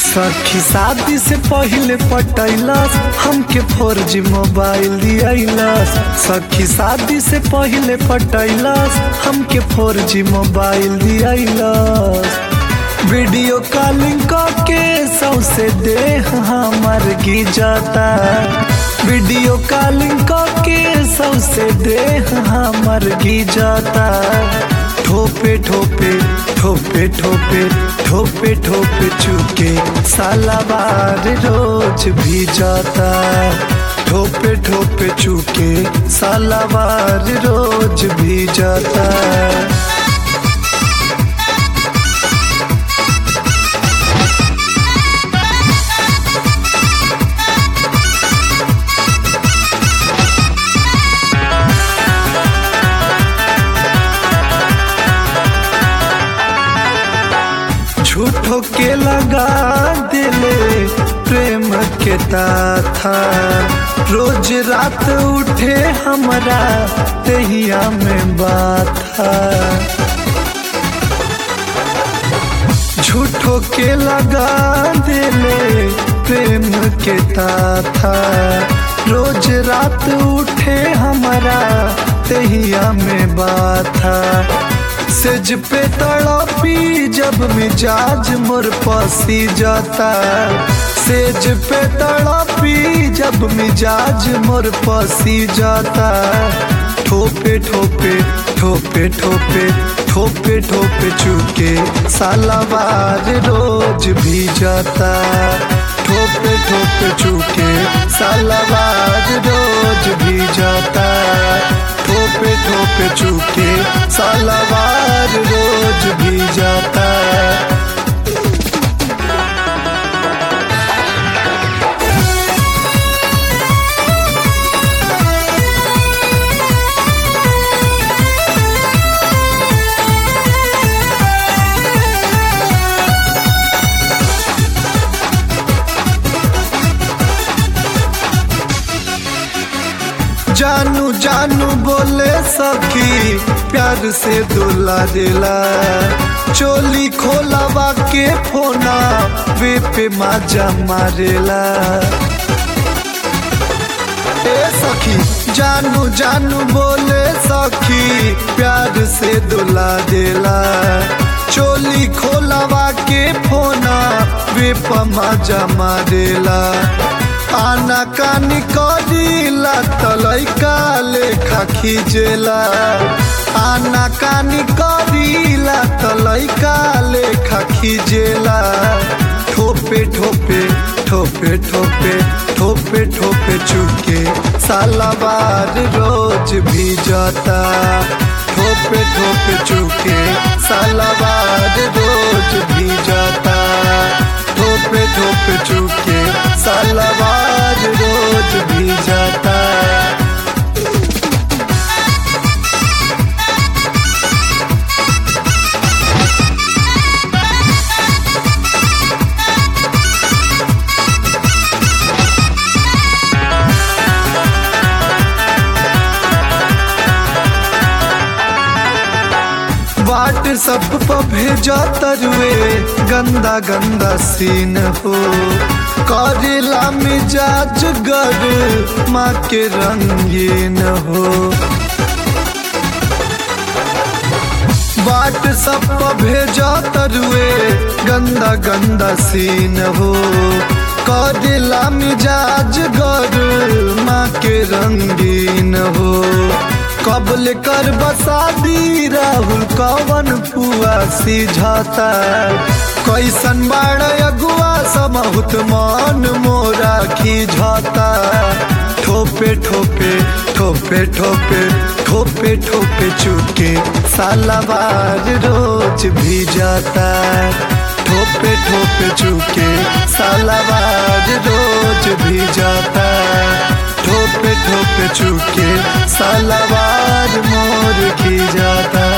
सखी शादी से पहले पटैलस हमके फोर जी मोबाइल दियलस सखी शादी से पहले पटैलस हमके four G mobile दियलस video calling के सौसे देह हमर गिजता वीडियो कॉलिंग के सौसे देह हमर गिजता ठोपे ठोपे ठोपे ठोपे ठोपे ठोपे चुके सालाबार रोज भी जाता ठोपे ठोपे चुके सालाबार रोज भी जाता झूठो के लगा दिले प्रेम के था रोज रात उठे हमरा तहिया में बात झूठो के लगा दिले प्रेम के था रोज रात उठे हमरा तहिया में बात सेज पे तड़पी जब मिजाज मोर पसी जाता सेज पे तड़पी जब मिजाज मोर पसी जाता ठोपे ठोपे ठोपे ठोपे ठोपे ठोपे चुके सालाबार रोज भी जाता ठोपे ठोपे चुके सालाबार रोज भी जाता ठोपे ठोपे चुके सालाबार रोज भी जाता जानू जानू बोले सखी प्यार से दुला दिला चोली खोलावा के फोना वे पे माजा मारेला ए सखी जानू जानू बोले सखी प्यार से दुला दिला चोली खोलावा के फोना वे पे माजा मारेला आना कानी करीला तलैका लेखा खींचेला आना कानी करीला तलैका लेखा खींचेला ठोपे ठोपे ठोपे ठोपे ठोपे ठोपे चुके सालाबार रोज भी जाता ठोपे ठोपे चुके सालाबार रोज भी जाता ठोपे ठोपे चुके सालाबार रोज भी जाता बाट सब पर भेजा तरुए गंदा गंदा सीन हो करेला मिजाज गर माँ के रंगीन हो बाट सब पर भेजा तरुए गंदा गंदा सीन हो करेला मिजाज गर माँ के रंगीन हो कबल कर बसादी राहुल कवन पुआ सिझाता कैसन बाड़ अगुआ समहुत मान मोरा खिझाता ठोपे ठोपे ठोपे ठोपे ठोपे ठोपे चुके सालाबार रोज भी जाता ठोपे ठोपे चुके सालाबार रोज भी जाता ठोपे ठोपे चुके सालाबार मोर की जाता